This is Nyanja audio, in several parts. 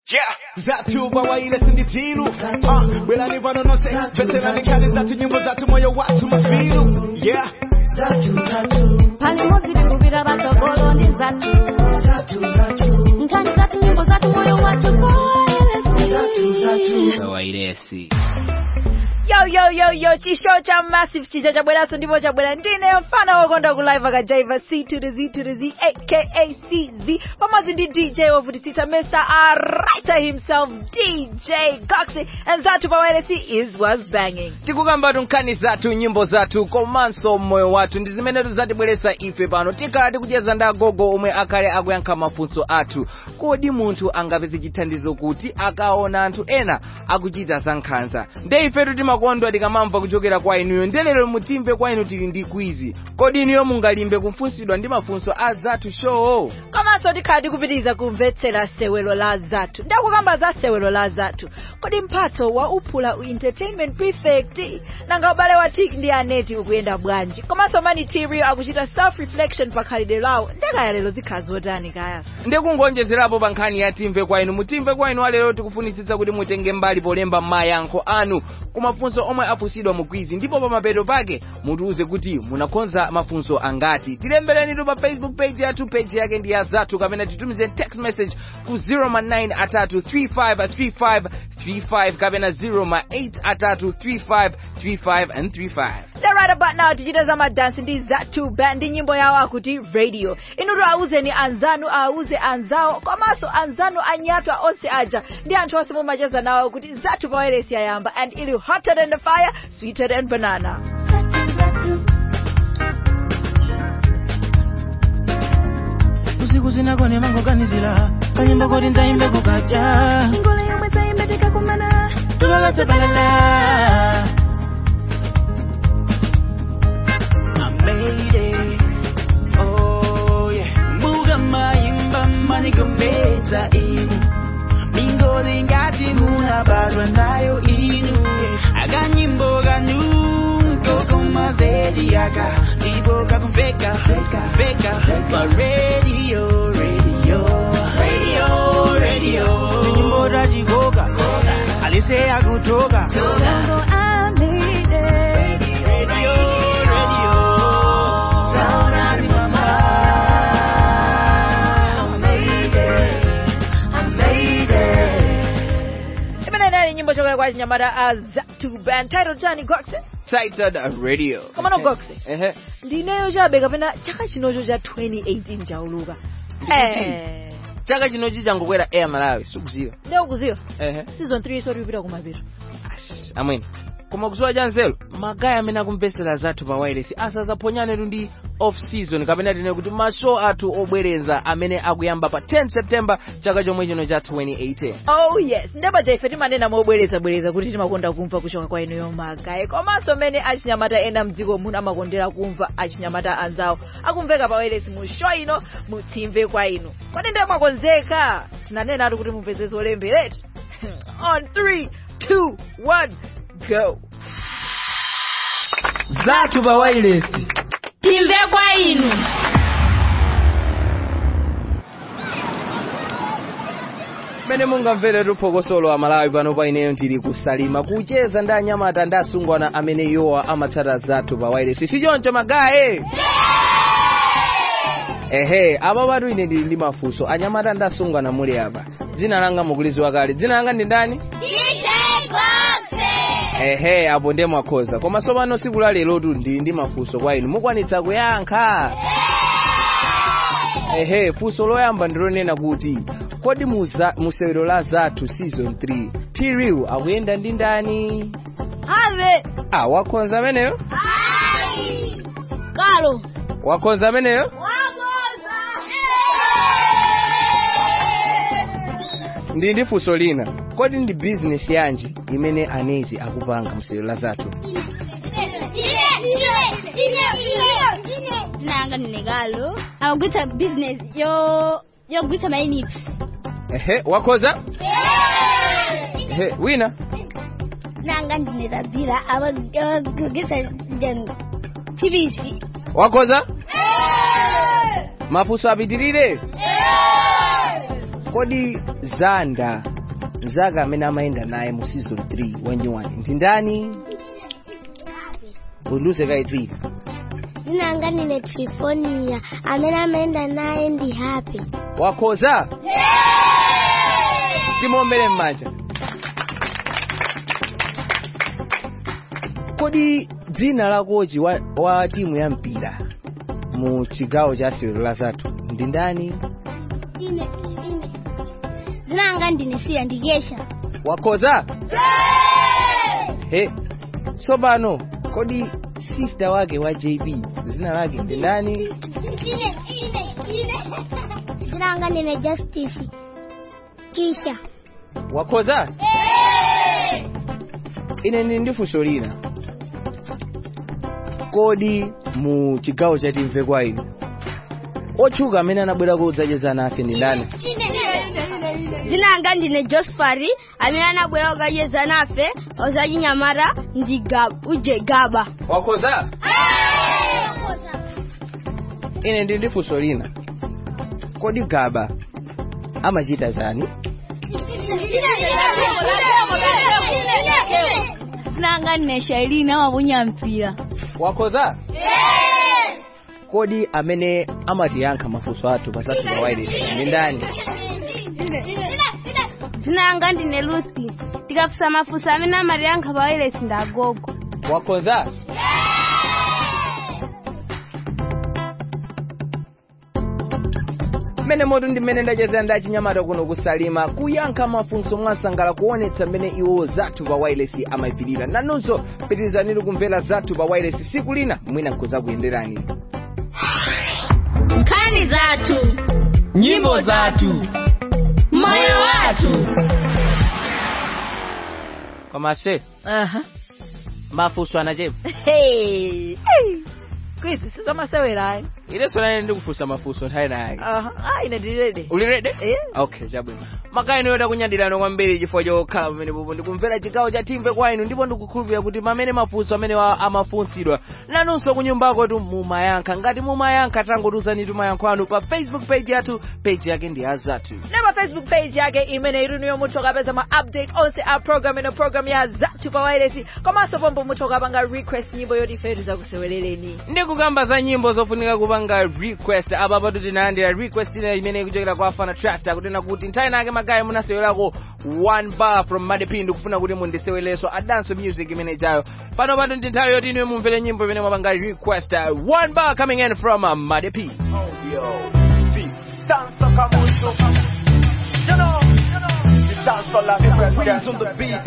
Yeah. Zatu bawaile sinditilu uh, Belani vanonose Veterani kali zatu nyimbo zatu moyo watu mafilu Yeah pali modzi tikuvira vatsogoloni zatu nkhani zatu nyimbo zatu moyo wacho poelesi wairesi yo yo yo yo chisho cha massive chicha chabweraso ndipo chabwera ndine mfana wokonda kulive akajaiva c to the z to the z aka cz pamodzi ndi dj wovutisisa mr arita himself dj goxy and zatu pawairesi is was banging tikukambatu nkhani zathu nyimbo zathu komanso moyo wathu ndi zimene tizatibweresa ife pano tikhala tikucheza ndi agogo omwe akhale akuyankha mafunso athu kodi munthu angapeze chithandizo kuti akaona anthu ena akuchita za nkhanza nde ifetu timakondwa tikamamva kuchokera kwa inuyo ndelero mutimve kwa inu tili ndi kwizi kodi inuyo mungalimbe kufunsidwa ndi mafunso a zathu show komanso tikhala tikupitiriza kumvetsera sewelo la zathu ndakukamba za sewelo la zathu kodi mphatso wa uphula u entertainment prefect nanga ubale wa tik ndi aneti ukuyenda bwanji komanso mani tirio akuchita self reflection pa khalidwe lawo ndekaya lero zikhala zotani kaya ndikungonjezerapo pa nkhani ya timve kwa inu mutimve kwa inu alero tikufunitsitsa kuti mutenge mbali polemba mayankho anu ku mafunso omwe afunsidwa mu kwizi ndipo pa mapeto pake mutiuze kuti munakonza mafunso angati tilemberenitu pa facebook page yathu page yake ndi ya zathu kapena titumize text message ku 09 atatu 35 35 kapena 08 atatu 35 35 and 35 the right about now tichita za madansi ndi zathu band ndi nyimbo yawo akuti radio inutu auzeni anzanu auze anzawo komanso anzanu anyatwa onse aja ndi anthu onse mumacheza nawo kuti zathu pawairesi yayamba and ili hotter than the fire sweeter than banana usiku sinakone mangoganizira kanyimbo koti nzaimbe kukacha ngolo yomwe zaimbeteka kumana tupakatsabalala mbuga mayimba manigombedza inu mingoli ngati munabadwa nayo inu akanyimbo kanyu kokomazedi aka ndipo kakumveka veka pa radio radio radio radio nyimbo tachikoka alise akutoka Mungu amide radio radio Saurani mama I made it I made it imene inali nyimbo chokera kwa chinyamata a zathu band title chani goxe titled radio Komano goxe ehe ndineyo chabe kapena chaka chinocho cha 2018 chauluka eh chaka chinochi changokwera air malawi sikuziwa leo kuziwa ehe season 3 soti kupita kumapeto Ash, amwene koma kuziwa cha nzelo magayi amene akumvesera zathu pa wireless asazaphonyanetu ndi off season kapena tine kuti mashow athu obwereza amene akuyamba pa 10 september chaka chomwe chino cha 2018 oh yes ndepaja ife timanena mobwerezabwereza kuti timakonda kumva kuchoka kwa inuyo magayi komanso mmene achinyamata ena mdziko muno amakondera kumva achinyamata anzawo akumveka pa wireless mu show ino mutimve kwa inu kodi ndiye mwakonzeka tinanenatu kuti mumveze zolembereti on 3 2 1 go zathu pa wireless timve kwa inu mmene mungamvere tuphokosolo amalawi pano pa ineyo ndili kusalima kucheza ndi anyamata ndi asungwana amene iwowa amatsata zathu pa wireless sichoncho magayi ehe apa patu ine ndili ndi mafunso anyamata ndi asungwana muli apa dzina langa mukuliziwa kale dzina langa ndi ndani ehe apo ndiye mwakhoza koma tsopano tsiku la lerotu ndili ndi mafunso kwa inu mukwanitsa kuyankha ehe funso loyamba ndilonena kuti kodi muza- musewero la zathu season 3 tiriu akuyenda ndi ndani ave ah wakhonza ameneyo kalo wakhonza ameneyo ndi ndi funso lina kodi ndi bizinesi yanji imene anezi akupanga musewero la zathu nanga ndinekalo akugwitsa business yo yogwitsa mayinitsi ehe wakhonza ehe wina nanga ndinetadzira akugwitsa tvc wakhonza mafunso apitirire kodi zanda mzaka amene amayenda naye mu season 3 wa nyuwani ndi ndani undiuze kaitsiri Zinanga ndine Trifonia amene amayenda naye ndi happy. wakhoza timombere m'manja kodi dzina la kochi wa, wa timu ya mpira mu chigawo cha sewero la zathu ndi ndani Ine ine. Zinanga ndine Sia ndikesha. wakhoza he tsopano kodi sister wake wa jb dzina lake ndi ndani Ine ine ine. Zinanga ndine Justice. Kisha. wakhoza ine ndili ndi funso lina kodi mu chigawo cha timve kwa inu otchuka amene anabwera kudzacheza nafe ndi ndani Zinanga ndine Jospari amene anabwera kudzacheza nafe ozachinyamata ndi Gab uje Gaba. wakhoza ine ndili ndi funso lina kodi gaba amachita chani Zinanga ndine Shailina amaponya mpira. wakhoza kodi amene amatiyankha mafunso athu pasathu pa wireless ndi ndani Zinanga ndine Lucy. Tikafusa mafunso amene amatiyankha pa wireless ndi agogo. wakhoza mmene moto ndi mmene ndachezera ndi achinyamata kuno kusalima kuyankha mafunso mwasangala kuonetsa mmene iwo zathu pa wireless amayipirira nanunso pitirizaniri kumvera zathu pa wireless siku lina mwina nkuzakuyenderani Nkhani zathu. nyimbo zathu Moyo wathu. koma se aha mafunso anachepa hey hey. kwizi sizamasewerayo ileso nane ndikufunsa mafunso nthawi nayake aha ah ine ndilede ulirede Eh. okay chabwino makaino yota kunyadirano kwambiri chifukwa chokhala pamene popo ndikumvera chigawo cha timve kwa inu ndipo ndikukhulupirira kuti pamene mafunso amene wa- amafunsidwa nanunso kunyumbako tu mumayankha ngati mumayankha tangotiuzani tumayankho anu pa facebook page yathu page yake ndi azathu nema facebook page yake imene ilinuyo mutha kapeza ma update onse a program ino program ya zathu pa wireless komanso pombo mutha kapanga request nyimbo yoti ife tizakusewerereni ndikukamba za nyimbo zofunika kupanga request apa patu tinalandira request ina imene ikuchokera kwa afana trust akunena kuti nthawi nake magayi munasewelako one bar from madepi ndikufuna kuti mundisewelenso a dance music imene ijayo pano patu ndi nthawi yoti inuyo mumvere nyimbo imene mwapanga request uh, one bar coming in from uh, madepi Breeze on the beat.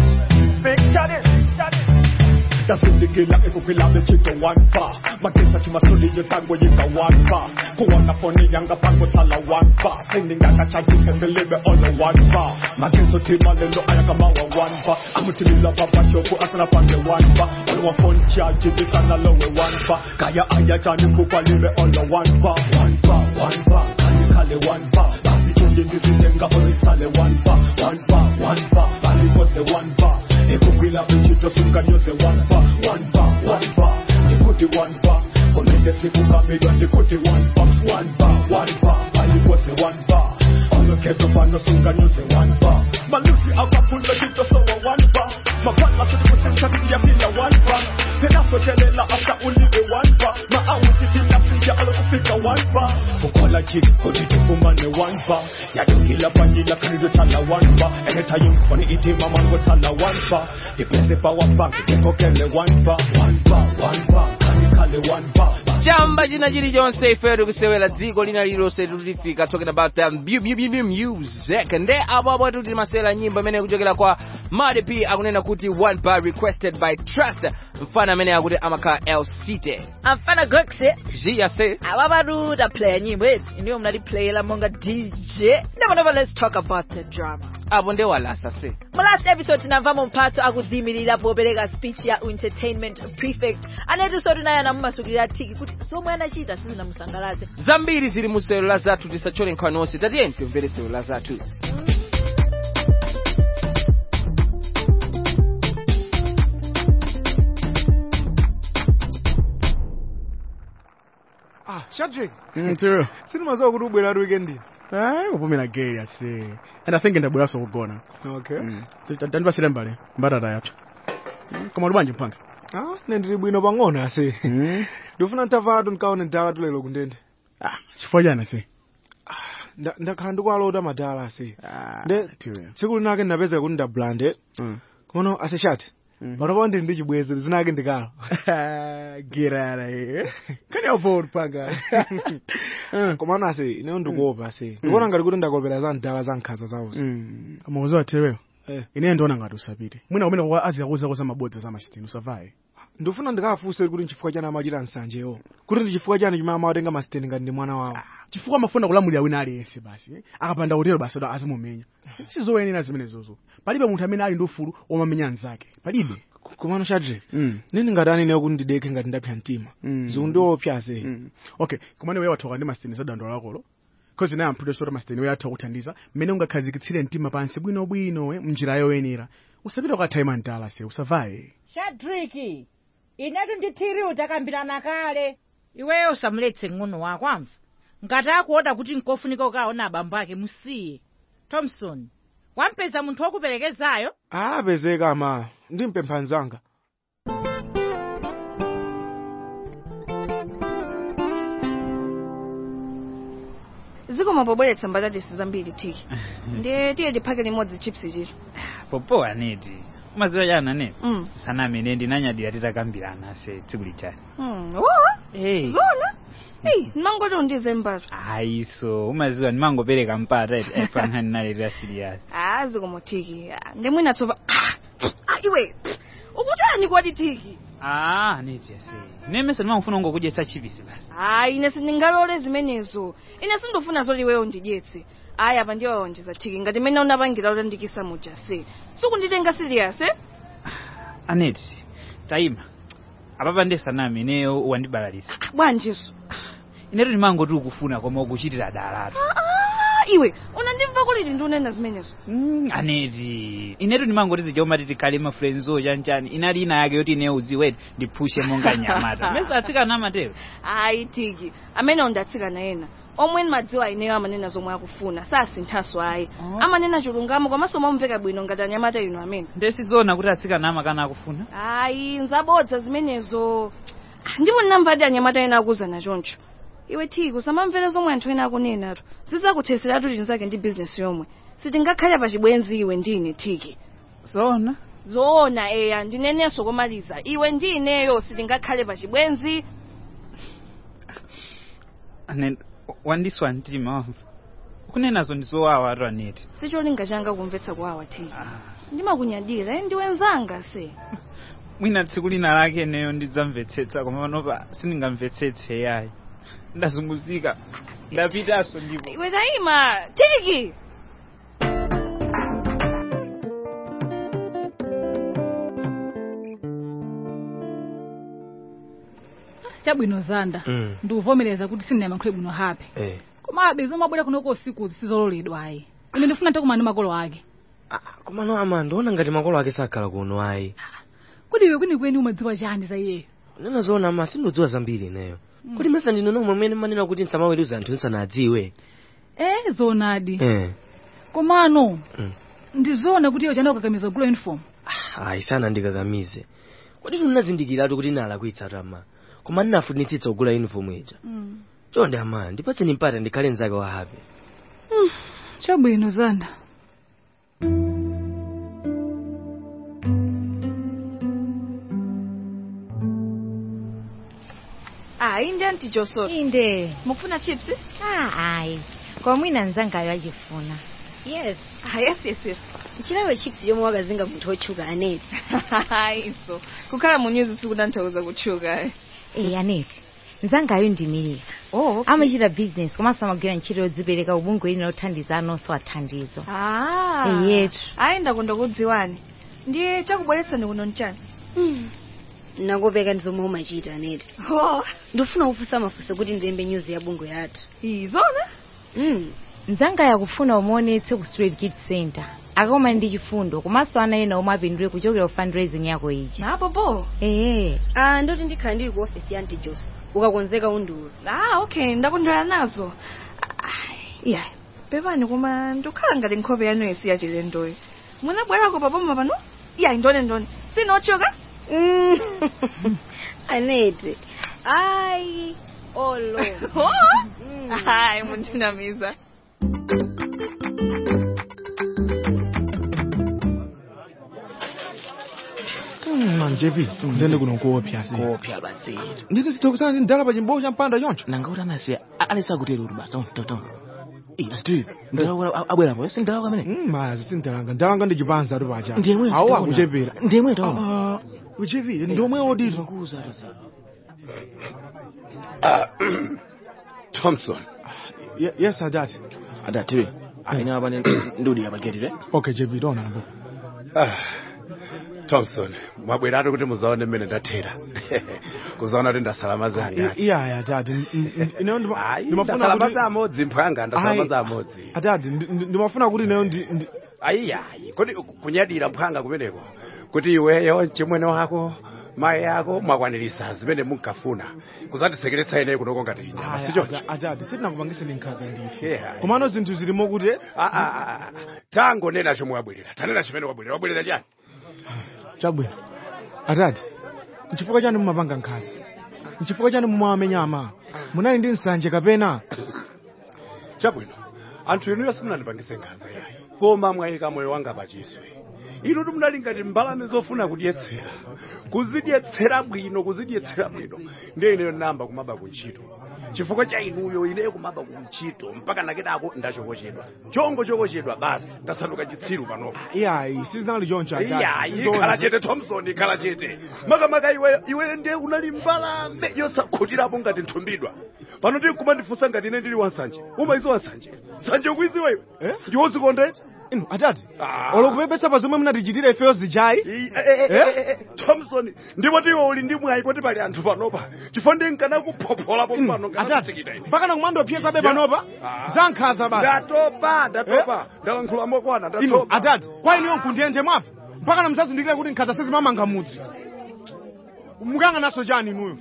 ndasindigila ikukwilave chito wanfa magesa chimasoliyo tango yika wanfa kuwona foni yanga pango tala wanfa sindingaka chajipembelebe olo wanfa mageso timalelo ayakamawa wanfa amutilila papashoku asana pange wanfa olwa foni chajibisana lowe wanfa kaya aya chani kukwalile olo wanfa wanfa wanfa kanikale wanfa basi chujindisitenga olitsale wanfa wanfa wanfa balikose wanfa ekukwila vichito sunganyoze wanfa wanfa wanfa nikuti wanfa komende sikukamidwa ndikuti wanfa wanfa wanfa alikose wanfa olokezo pano sunganyoze wanfa malusi akapula chito sowa wanfa mapala kutikusinkatia kila wanfa tenasotelela afta ulive wanfa maawutitinasija alokufika wanfa kukola chiki kutitikumane wanfa yadukila panyila kanidotala wanfa enetayimfoni itima mango tala wanfa dipese pa wabanki tikokele wanfa wanfa wanfa kanikale wanfa chamba china chilichonse ife tikusewera dziko lina lililonse tutifika talking about um, bu- bu- bu- bu- music nde apo apo timasewera nyimbo imene ikuchokera kwa madepi akunena kuti one bar requested by trust mfana amene akuti amakhala elsite amfana goxe ziyase awapatu taplaya nyimbo ezi iniyo mnatiplayera monga dj nepanapa let's talk about the drama apo nde walasa se mu last episode tinamvamo mphatso akudziyimirira popereka speech ya entertainment prefect anetinso tinaye anamumasulira tiki kuti zomwe anachita sizinamusangalatse zambiri zili mu sewero la zathu tisachole nkhani onse tatiyeni timvere sewero la zathu Ah, Shadrack. Ntiro. Sinimaziwa kuti ubwera weekend. hayi kupumira gay ase and i think ndabweraso kugona okay Mm. T- t- tandipasire mbale mbatata yapsa Mm, koma uli bwanji mpanga ah ne ndili bwino pang'ono ase ndifuna ntavatu ndikaone ndala tulelo kundende ah chifukwa chani ase Nda- ndakhala ndikwalota madala ase Ah, Nde- tiwe. tsiku linake ndinapeza kuti ndablande Mm. kono aseshati Mm. panopa ndili ndi chibwezi zinake ndikalo girara e kani avoti panga komano ase ineyo ndikuopa ase ndikuona ngati kuti ndakopera za ndala za nkhanza zawuzi koma uziwathereyo Eh. ineyo ndiona ngati usapite mwina kumene kwa aziyakuza za mabodza za machitini usavaye ndifuna ndikafunse kuti nchifukwa chani amachita nsanjewo kuti ndi chifukwa chani chimene amawatenga masiteni ngati ndi mwana wawo chifukwa amafuna kulamulira wina aliyense basi eh? akapanda kutero basi ado azimumenya sizoyenera zimenezozo palibe munthu amene ali ndi ufulu omamenya anzake palibe komano shadre Mm. nini ngati aneneyo kuti ndidekhe ngati ndapsa mtima Mm. zikundiopsa ase Mm. okay komane wewe wathoka ndi masiteni za dando lakolo cause naye amphuto sora masiteni wewe athoka kuthandiza mmene ungakhazikitsire mtima pansi bwinobwino eh, mnjira yoyenera usapita ukathaima mtala se usavaye shadriki inetu ndithiri utakambirana kale iweyo usamuletse ng'ono wako amva ngati akuoda kuti nkofunika ukaona abambo ake musiye thompson wampeza munthu wokuperekezayo apezeka ama ndimpempha nzanga zikoma pobweretsa mbatatisi zambiri tiki ndiye tiye tiphike limodzi chips chiro popo aneti umaziwa chani aneti mm. sana amene ndinanyadira titakambirana ase tsiku lichali mm. wa hey. zona eyi ndimangoti undize mbatu ayiso umaziwa ndimangopereka mpata efankhani naleta sirias ah zikoma tiki Ah, ndi mwina tsopa ah, ah, iwe ukutani kwati tiki ah aneti ase nemese ndimangofuna ungokudyetsa chipisi basi hayi ine sindingalole zimenezo ine sindofuna zoti iweyo undidyetse ayi apa ndiwawonjeza tiki ngati mmene unapangira utandikisa muja se sikunditenga serious eh? aneti tayima apapa ndesana ameneyo wandibalalisa bwanjiso inetu ndimangoti ukufuna koma ukuchitira dalatu ah, iwe unandimva kuti ndindiunena zimenezo Mm, aneti inetu ndimangoti zija umati tikhale mafrenzo chanchani inali ina yake yoti ine udziweti ndiphushe monga nyamata mesa atsikana amatero ayi tiki amene undatsikana ena omwe madziwa ineyo amanena zomwe akufuna sasinthaso ayi Oh. amanena chilungamo komanso momveka bwino ngati anyamata ino amene ndesizoona kuti atsikana amakana akufuna ayi nzabodza zimenezo Ah, ndipo ndinamvadi anyamata ena akuzana choncho iwe tiki usamamvera zomwe anthu ena akunenatu zizakuthetseratu tinzake ndi bizinesi yomwe sitingakhale pa chibwenzi iwe ndine tiki zoona zoona eya ndinenenso komaliza iwe ndi ineyo sitingakhale pa chibwenzi ane wandiswa mtima wamva kunenazo ndizowawa atu aneti sicholinga changa kumvetsa kwawa tiki ndimakunyadira eh, ndiwe nzanga se mwina tsiku lina lake neyo ndidzamvetsetsa koma panopa sindingamvetsetse yayi ndazunguzika ndapitanso ndipo iwe tayima tiki chabwino zanda Mm. ndikuvomereza kuti sindinayankhule bwino hape Eh. komabe zomwe abwera kunoko usiku zisizololedwa ayi ine ndifuna takumana ndi makolo ake koma no ama ndiona ngati makolo ake sakhala kuno ayi kuti iwe kwenikweni umadziwa chani za iyeyo nena zoona ama sindodziwa zambiri ineyo kuti mesa ndino nomwe mwene manena kuti nsamaweruza anthu nsanadziwe eh zonadi eh komano Mm. ndizoona kuti iyo chana ukakamiza gula uniform ayi sana ndikakamize kodi tunazindikiratu kuti nalakwitsa tama koma ndinafunitsitsa kugula uniform ija chonde ama ndipatseni mpata ndikhale mnzake wa hape chabwino zanda ayi ndi anti josoro inde mukufuna chips ah ayi kwa mwina mzangayo achifuna yes ah, yes yes yes chilawe chips chomwe wakazinga munthu wotchuka aneti ayiso kukhala mu news sikutanthauza kutchuka eh aneti mzangayo ndimirira oh, okay. amachita business komanso amagwira ntchito yodzipereka ubungwe lina lothandiza anonso athandizo ah Eh, yetu. ayi ndakonda kudziwani ndiye chakubweretsani kuno nchani nakopeka ndi zomwe umachita aneti oh. ndifuna kufunsa mafunso kuti ndilembe news ya bungwe yathu izona mm. mzangayo akufuna umuonetse ku street kid center akakumana ndi chifundo komanso ana ena omwe apindule kuchokera ku fundraising yako iji napopo ee ah ndoti ndikhala ndili ku ofisi ya anti jos ukakonzeka undiula ah okay ndakondwera nazo Ah, yeah pepani koma ndikhala ngati nkhope yanu yesi yachilendoyo munabwerako papoma pano iya ndone ndone sinochoka anete ayi olo hayi mundinamiza man jp ndende kuno kuopya si kopya basi ndine sithokozana ndi ndala pa chimbowo cha mpanda choncho nanga kuti anasiya alisakutero kuti basi tototo asti ndalakula abwerapo sindalakula amene mazi sindalanga ndalanga ndi chipanza ati pacha Ndiyemwe awo sitaona. akuchepera Ndiyemwe taona. Ah, uchepi ndiomwe odito thompson Ye- yes adati adati ine apa ndudi apageti okay jp tona nambo Ah, thompson mwabweratu kuti muzaone mmene ndathera kuzaona kuti ndasalama zanga iyaya adati ineyo ndima- ndimafuna ndasalama kuti zamodzi mphanga ndasalama Ayi. zamodzi adati ndi- ndi- ndimafuna kuti ineyo ndi ndi- ayiyayi kodi kunyadira mphanga kumeneko kuti iweyo mchimwene wako mayi yako mwakwanirisa zimene munkafuna kuzatisekeretsa ineyo kunoko ngati chinyama Aya, sichoncho ada- adati sitinakupangise nkhanza ndife Yeah. komano zinthu zilimo kuti tangonena chomwe wabwerera tanena chimene wabwerera wabwerera chani chabwino atati nchifukwa chani mumapanga nkhanza nchifukwa chani mumawamenya ama munali ndi nsanje kapena chabwino anthu inuyo simunandipangise nkhanza yayi koma mwayika moyo wanga pachiswe inu munali ngati mbalame zofuna kudyetsera kuzidyetsera bwino kuzidyetsera bwino ndiye ineyo namba kumaba kuntchito chifukwa cha inuyo ineyo kumaba kuntchito mpaka nakedako ndachokochedwa chongo chokochedwa basi ndasanduka chitsiru panopo iyayi sizinali choncho Atati. iyayi Zona. khala chete thompson khala chete makamaka iwe iwe ndiye unali mbalame yosakhutirapo ngati nthumbidwa pano ndi kumandifunsa ngati ine ndili wansanje umaizo wansanje nsanje ukuiziwa iwe ndiwozikondeti inu atati olokupepesa pa zomwe munatichitira ifeyo zijayi thompson ndipo ndiwe uli ndi mwayi kuti pali anthu panopa chifukwa ndi nkanakuphopolapo pano atati mpaka nakumandopyezabe panopa za nkhanza basi ndatopa ndatopa ndalankhula mokwana inu ndatopa atati kwa inuyo nkundiyenje mwapo mpaka namuzazindikire kuti nkhanza sizimamanga mudzi mukanga naso chani inuyo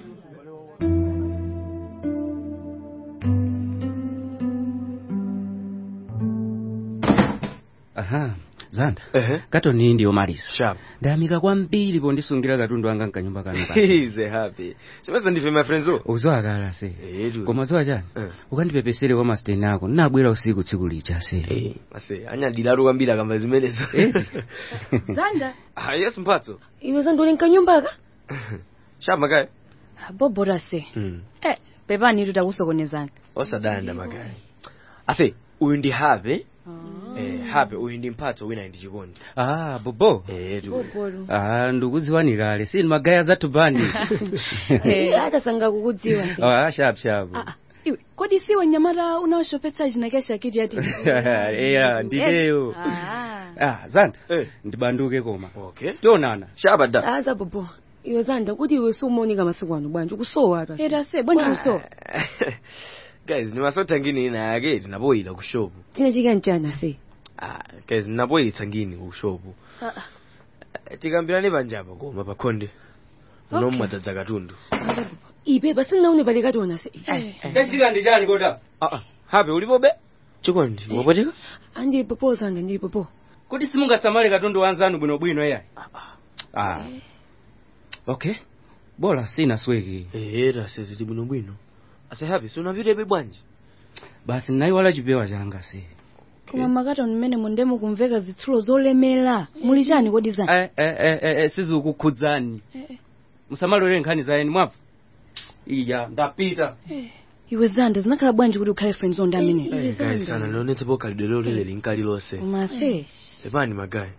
aha zanda katoni ndiyo malisa sharp ndayamika kwambiri pondisungira katundu wanga mkanyumba kanu ize happy simeza ndife my friends o uzwakala se koma ziwa chani ukandipepesere kwa masteni ako ndinabwera usiku tsiku lija se ase anyadilatu kwambiri akamba zimenezo zanda ah yes mphatso iwe zandoli mkanyumbaka sharp makaya bobora se eh pepani itu takusokonezana osadanda makaya ase uyu ndi have eh have uyu ndi mphatso wina ndi chikondi ah bobo eh tu ah ndikudziwani kale si magaya zathu bandi atasanga kukudziwa ah sharp sharp iwe kodi siwe nyamata unaoshopetsa chinakesha kiti yati eya ndileyo ah zanda ndibanduke koma okay tionana sharp da aza bobo iwe zanda kuti iwe siumaoneka masiku ano bwanji ukusowa ata eta se bwanji kusowa guys nimasotha ngini ina yake tinapoyita ku shop chine chikanchana se ah guys ninapoyitsa ngini ku shop tikambirane panjapa koma pakhonde Okay. unomwe dzadza katundu ipe pasinaone pale kationa se chasika ndi chani kota ah ah habe ulipobe chikondi wapotika andi popo zanda ndi popo kuti simungasamale katundu wanzanu bwinobwino eya ah okay bora sina sweki era seziti bwinobwino ase happy sunapitepe bwanji basi nayiwala chipewa changa se koma makatoni mmene mundemo kumveka zitsulo zolemera muli chani kodi zanda eh eh eh, eh, eh sizikukhudzani musamalolere nkhani za eni mwapo iya ndapita iwe zanda zinakhala bwanji kuti ukhale friend zone ndi amene guys sana lionetsepo khalidwe lolere linkali lonse koma se pepani magayi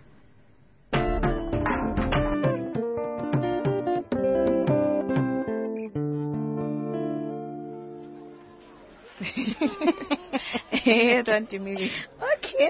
tantimiri okay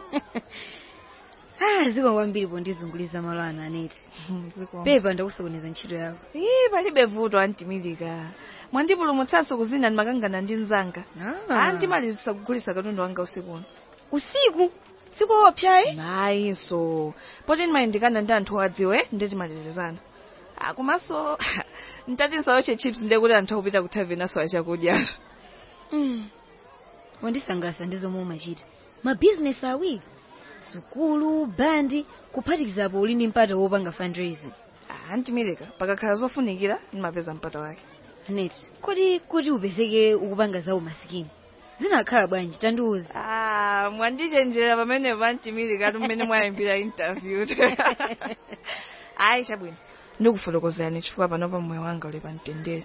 ah ziko kwambiri pondizunguliza malo ana aneti pepa ndakusokoneza ntchito yako ii palibe vuto antimilika mwandipulumutsanso kuzina ndimakangana ndi mzanga Ah. andimalizisa kugulisa katundu wanga usiku uno usiku siku opyayi ayinso poti ndimayindikana ndi anthu adziwe ndi timatetezana Ah, komanso ntati nsayoche chips ndiye kuti anthu akupita ku tavern asowa chakudya wandisangalatsa ndi zomwe umachita mabhizinesi awiri sukulu bandi kuphatikizapo uli ndi mpata wopanga fundraising antimireka pakakhala zofunikira ndimapeza mpata wake net kodi kuti upezeke ukupanga zawo masikini zinakhala bwanji tandiuza ah mwandichenjera pamene pantimirika atu mmene mwayimbira interview ayi chabwino ndikufotokozerani chifukwa panopa moyo wanga uli pamtendere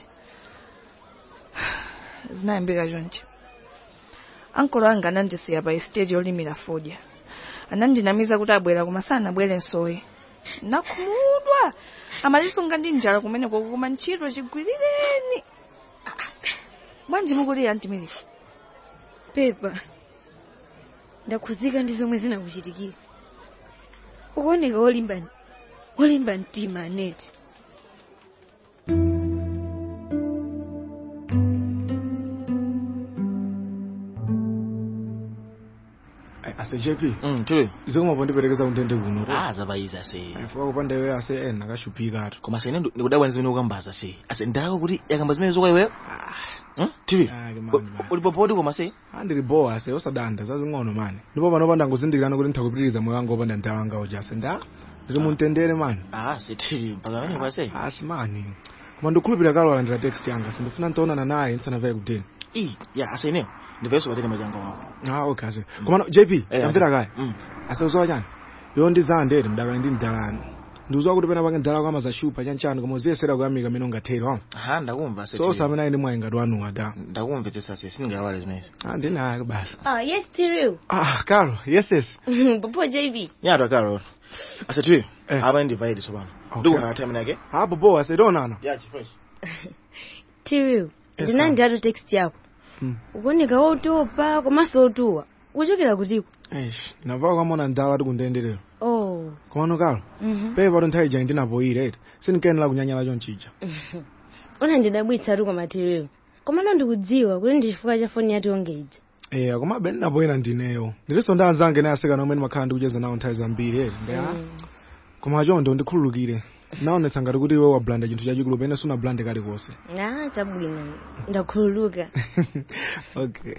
zinayambika chonchi ankolo anga anandisiya pa estate yolimira fodya anandinamiza kuti abwera koma sanabwere nsowe nakhumudwa amatisunga ndi njala kumeneko koma ntchito chigwirireni bwanji mukulira antimirika pepa ndakhuzika ndi zomwe zinakuchitikira ukuoneka wolimba wolimba mtima aneti ase jp mm, tuli zomwe pondiperekeza kundende kuno ah zabayiza se fuka kupanda iweyo ase ena akashuphika atu koma sene ndikudabwa ndi zimene ukambaza se ase ndalako kuti yakamba zimene zokwa iweyo tili ulipopoti koma se andili bowa ase osadanda zazing'ono mani ndipo panopanda nguzindikirana kuti nthakupitiriza moyo wanga opanda mdawa wanga uja ase nda ndili muntendere mani ah se tili mpaka pamene kwase asi mani koma ndikhulupirira kalo alandira text yanga sindifuna ntaonana naye ndisanavaye kudeni i ya ase ineyo ndivayeso patene machanga wako ah okay ase koma jp Eh, amvera kaya mm. ase uzowa chani yo ndizandere mdakali ndi mdalani ndiuzowa kuti pena pange mdala kwama zashupa chanchani koma uziyesera kuyamika mene ungathera wama ha ndakumva se so usamene ayi ndi mwayi ngati wanuwa da ndakumvetsa se sindingawale zimenezi ah ndinayo basi ah yes tiriu ah karo yes yes popo jv nyatwa karo ase tili apa ndivaidi sopano ndikuhaya time yake hapo bowa ase donana ya chifresh tiriu Yes, ndinandi ato text yako Mm. ukuoneka wotopa komanso otuwa ukuchokera kutiko eish navawo kamona mdala ati kundenderero oh komano kalo mhm. pepa kuti nthawi ija ndinapoyire eti sindikenera kunyanyala chonchija ona ndidabwitsa tu koma tiriu komano ndikudziwa kuti ndi chifukwa cha foni yati yonge ija eya komabe ndinapoyera ndineyo ndilinso ndi anzange naye asekana omwe ndimakhala ndikucheza nawo nthawi zambiri eti ndeya koma chonde ndikhululukire naonetsa ngati kuti iwe wablanda chinthu chachikulu pene sunablande kalikonse ah chabwino ndakhululuka okay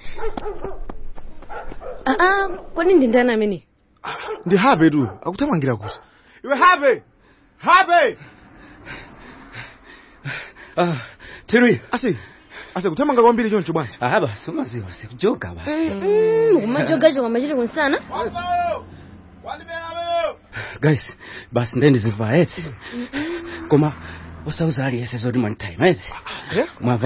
ah ah kodi ndi ndani amene ndi habe tu akuthamangira kuti iwe habe habe ah tiri ase ase kuthamanga kwambiri choncho bwanji ah basi umaziwa sikujoga basi kumajogajoga machire kunsana guys basi ndendiziva eti koma usauza aliyese zoti mwantime eti mwava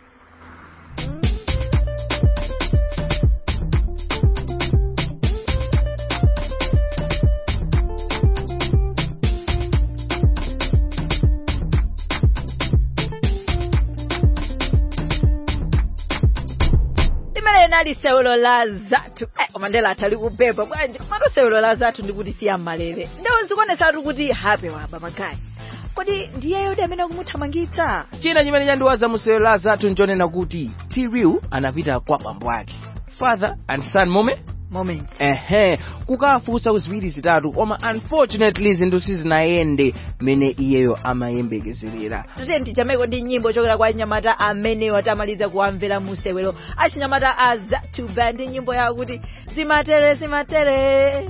limene linali sewelo la zathu eh, koma ndela atali kupepa bwanji komatu sewelo la zathu ndikuti siya malere ndewo zikuonetsatu kuti hape waba magayi kodi ndiyeyo ndi amene akumuthamangitsa china chimene chandiwaza musewelo la zathu nchonena kuti tiriu anapita kwa bambo ake father and son moment moment ehe kukafunsa ziwiri zitatu koma unfortunately zinthu sizinayende mene iyeyo amayembekezerera tute ndichameko ndi nyimbo chokera kwa anyamata amenewo tamaliza kuwamvera musewelo achinyamata a zathu band ndi nyimbo yawo kuti zimatere zimatere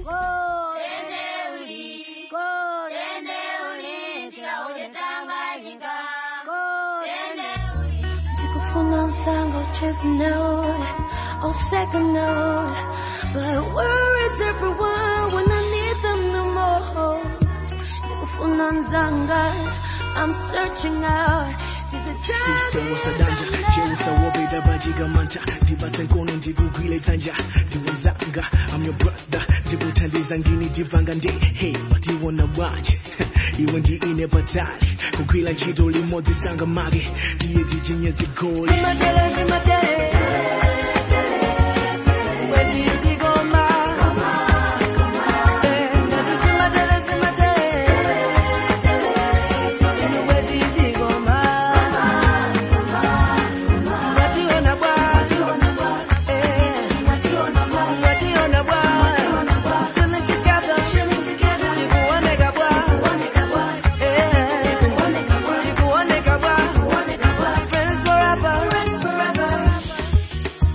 Ndikufuna nsango chase note or second note But where is everyone when I need them the most? Ndikufuna nzanga I'm searching out to the Sister wasadanja cheusa wobeda bajiga manta ndibate nkono ndikugwile tanja ndiwenzanga I'm your brother ndikuthandiza ngini ndivanga ndi hey watiwona bwanje iwe ndi ine patali kugwila ntchito limodzi sanga mage ndiye tijinye zigoli Zimatere, zimatere Wezi zigoma Eh, ndati zimatere, zimatere Wezi zigoma Wationa bwa Eh, wationa bwa Chilling together Chikuoneka bwa Eh, chikuoneka bwa Friends forever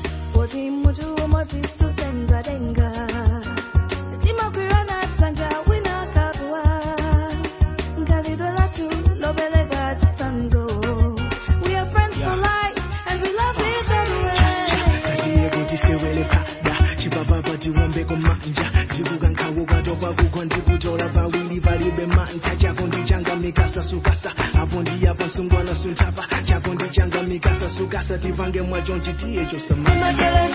apa ndikutola pawiri palibe mantha chako ndichanga mikasa sukasa apo ndiyapa msungwana suntapa chako ndichanga mikasa sukasa tipange mwacho nchitiye chosamasa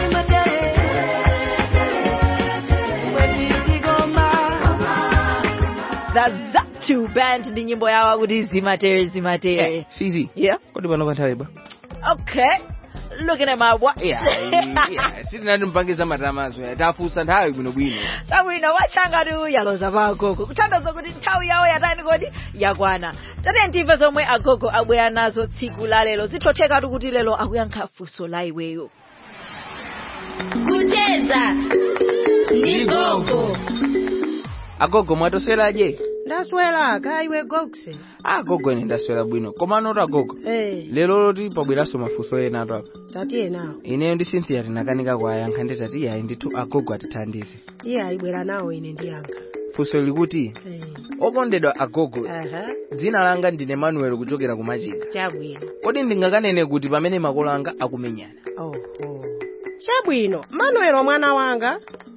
the zatu band ndi nyimbo yawo kuti zimatere zimatere sizi yeah kodi pano panthawi ba okay looking at my watch sitinati mpangiza matamazo tafusa nthawi bwinobwino chabwino wachangatu yaloza pa agogo kuthandiza kuti nthawi yawo yatani kodi yakwana tate ntimve zomwe agogo abwera nazo tsiku la lero zithothekatu kuti lero akuyankha funso la iweyo kucheza ndi gogo agogo mwatosweraje ndaswera kaiwe gogse agogo ine ndaswera bwino koma anoti agogo eh lero loti pabweranso mafunso ena ato apa tatiye nawo ineyo ndi cynthia tinakanika kuwayankha ndi tati yayi ndithu agogo atithandize iye ayibwera nawo ine ndiyankha funso likuti eh okondedwa agogo aha dzina langa ndine manuel kuchokera ku machika chabwino kodi ndingakanene kuti pamene makolo anga akumenyana oho chabwino manuelo mwana wanga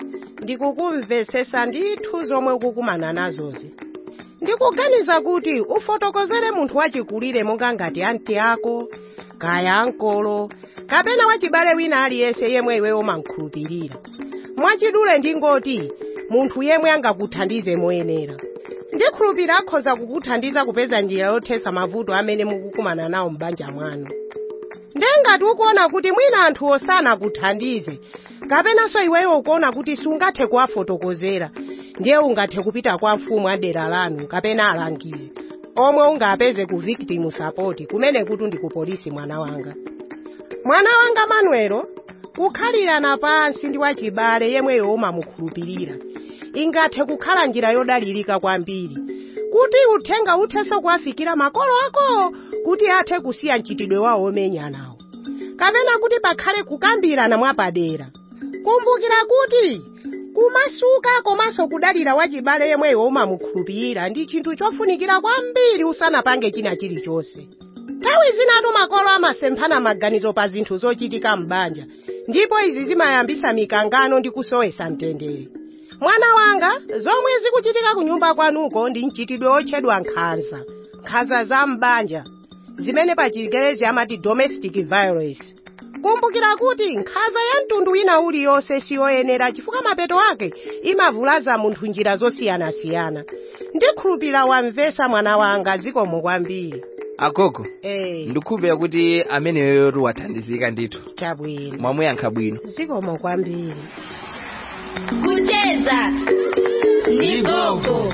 ndikukumvesesa ndithu zomwe ukukumana nazozi ndikuganiza kuti ufotokozere munthu wachikulire monga ngati anti ako kaya ankolo kapena wachibale wina aliyense yemwe iwe umankhulupirira mwachidule ndingoti munthu yemwe angakuthandize moyenera ndikhulupirira akhoza kukuthandiza kupeza njira yothesa mavuto amene mukukumana nawo m'banja mwanu ndengati ukuona kuti mwina anthu osana kuthandize kapenanso iweyo ukuona kuti sungathe kuwafotokozera ndiye ungathe kupita kwa mfumu adera lanu kapena alangizi omwe ungapeze ku victim support kumene kuti ndi ku polisi mwana wanga mwana wanga manuelo kukhalirana pansi ndi wachibale yemweyo umamukhulupirira ingathe kukhala njira yodalirika kwambiri kuti uthenga uthenso kuwafikira makolo ako kuti athe kusiya mchitidwe wawo omenyanawo kapena kuti pakhale kukambirana mwapadera kumbukira kuti kumasuka komanso kudalira wachibale yemweyo umamukhulupirira ndi chinthu chofunikira kwambiri usanapange china chilichonse nthawi zinatu makolo amasemphana maganizo pa zinthu zochitika m'banja ndipo izi zimayambisa mikangano ndi kusowesa mtendere mwana wanga zomwe zikuchitika ku nyumba kwanuko ndi mchitidwe otchedwa nkhanza nkhanza za m'banja zimene pa chingerezi amati domestic violence kumbukira kuti nkhanza ya mtundu wina uliyonse siyoyenera chifukwa mapeto ake imavulaza munthu njira zosiyanasiyana ndikhulupirira wamvesa mwana wanga zikomo kwambiri agogo eh ndikhulupirira kuti ameneyoyo wathandizika ndithu chabwino mwamuyankha bwino zikomo kwambiri kucheza ndi gogo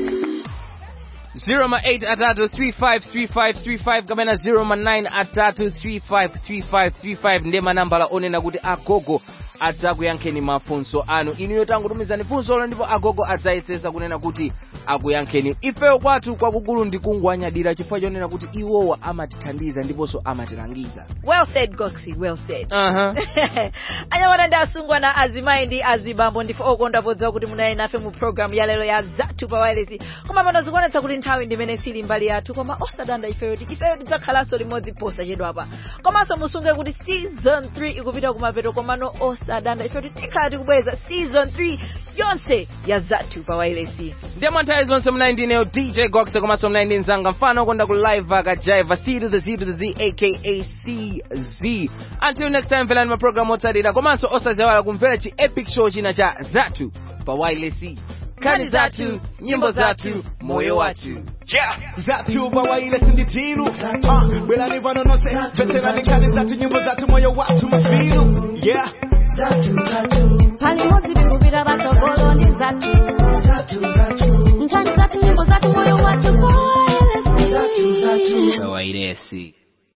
08 atatu 353535 kapena 09 atatu 353535 ndiye manambala onena kuti agogo adzakuyankheni mafunso anu inuyo tangotumizani funsolo ndipo agogo adzayesesa kunena kuti akuyankheni ifeyo kwathu kwakukulu ndikungwanyadira chifukwa chonena kuti iwowa amatithandiza ndiponso amatilangiza well said goxi well said Aha. anyamata ndi asungwana azimayi ndi azibambo ndife okonda podziwa kuti munali nafe mu programu ya lero ya zathu pa wireless koma pano zikuonetsa kuti nthawi ndimene sili mbali yathu koma osadanda ifeyo ti ifeyo tidzakhalanso limodzi posachedwapa komanso musunge kuti season 3 ikupita kumapeto komano osadanda ifeyo tikhala tikubweza season 3 yonse ya zathu pa wireless ndiye mwanthawi zonse mnayi ndineyo dj goxe komanso mnayi ndi mzanga mfano konda ku live akajaiva c to the z to the z aka cz until next time velani maprogramu otsatira komanso osazewala kumvera chi epic show china cha zathu pa wireless kani zathu nyimbo zathu moyo wathu Yeah, zathu bawaile sinditilu Ah, bwelani pano nonse veterani kani zathu nyimbo zathu moyo wathu mafilu Yeah pali modzi tikupita patsogolo ndi zathu nkhani zathu nyimbo zathu moyo wathu wairesi